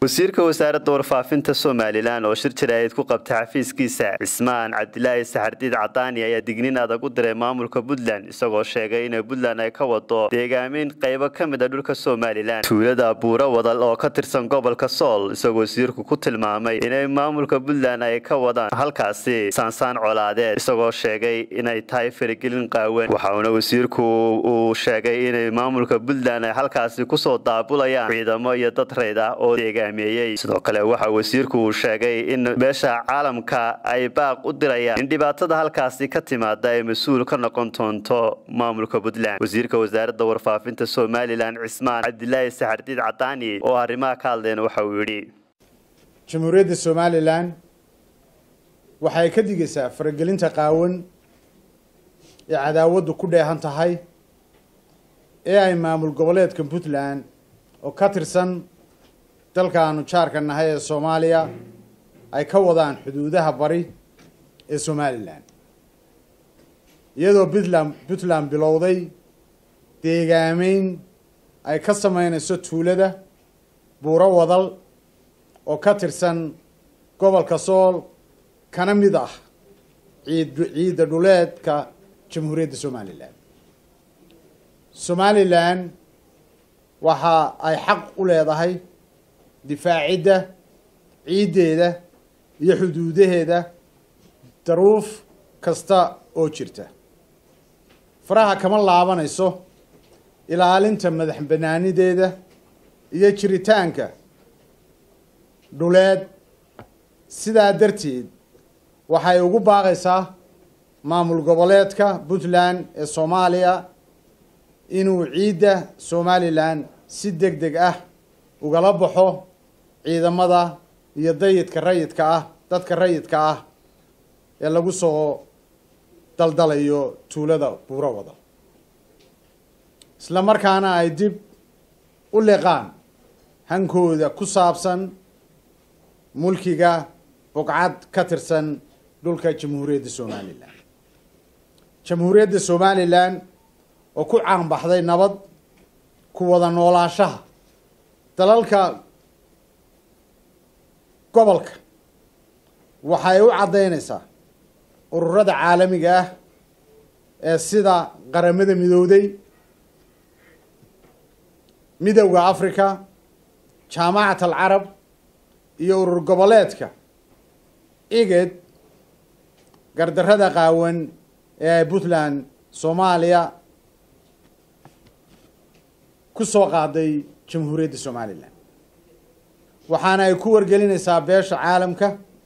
wasiirka wasaaradda warfaafinta somalilan oo shir jaraa'id ku qabtay xafiiskiisa cismaan cabdilaahi saxardiid cadaani ayaa dignin adag u diray maamulka puntland isagoo sheegay inay puntland ay ka wado deegaamin qaybo ka mid a dhulka somalilan tuulada buuro wadal oo ka tirsan gobolka sool isagoo wasiirku ku tilmaamay inay maamulka puntland ay ka wadaan halkaasi saansaan colaadeed isagoo sheegay inay tahay faragelin qaawan waxauna wasiirku uu sheegay inay maamulka puntland ay halkaasi kusoo daabulayaan ciidamo iyo dad rayd ah oo deegaan sidoo kale waxa wasiirku uu sheegay in beesha caalamka ay baaq u dirayaan in dhibaatada halkaasi ka timaada ay mas-uul ka noqon doonto maamulka puntland wasiirka wasaaradda warfaafinta somalilan cismaan cabdilaahi saxardiid cadaani oo arrimaha ka hadleen waxa uu yidhi jamhuuriyadda somalilan waxay ka digaysaa faragelinta qaawan ee cadaawaddu ku dheehan tahay ee ay maamul goboleedka puntland oo ka tirsan dalkaanu jaarka nahay ee soomaaliya ay ka wadaan xuduudaha bari ee somalilan iyadoo puntland puntland bilowday deegaameyn ay ka sameynayso tuulada buuro wadal oo ka tirsan gobolka sool kana mid ah ciid ciidda dhuleedka jamhuuriyadda somalilan somalilan waxa ay xaq u leedahay difaacidda ciiddeeda iyo xuduudaheeda daruuf kasta oo jirta faraha kama laabanayso ilaalinta madax banaanideeda iyo jiritaanka dhuleed sidaa darteed waxay ugu baaqaysaa maamul goboleedka puntland ee soomaaliya inuu ciidda somalilan si deg deg ah ugala baxo ciidamada iyo dayidka rayidka ah dadka rayidka ah ee lagu soo daldalayo tuulada buuro wada isla markaana ay dib u liqaan hankooda ku saabsan mulkiga bugcad ka tirsan dhulka jamhuuriyadda somalilan jamhuuriyadda somalilan oo ku caanbaxday nabad ku wada noolaanshaha dalalka gobolka waxay u caddaynaysaa ururada caalamiga ah ee sida qaramada midowday midowda africa jaamacat alcarab iyo urur goboleedka iged gardarrada qaawan ee ay puntland soomaaliya ku soo qaaday jamhuuriyadda somalilan waxaana ay ku wargelinaysaa beesha caalamka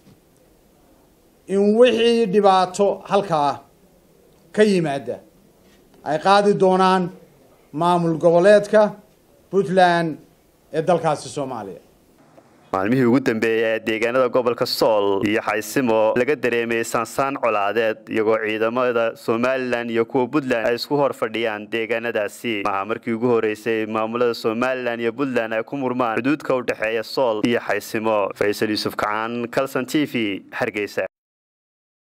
in wixii dhibaato halkaa ka yimaada ay qaadi doonaan maamul goboleedka puntland ee dalkaasi soomaaliya maalmihii ugu dambeeyey ee deegaanada gobolka sool iyo xaysimo laga dareemayay saansaan colaadeed iyagoo ciidamada somalilan iyo kuwa puntland ay isku hor fadhiyaan deegaanadaasi maha markii ugu horeysay maamulada somalilan iyo puntland ay ku murmaan xuduudka u dhexeeya sool iyo xaysimo faysal yuusuf kacaan calson t v hargeysa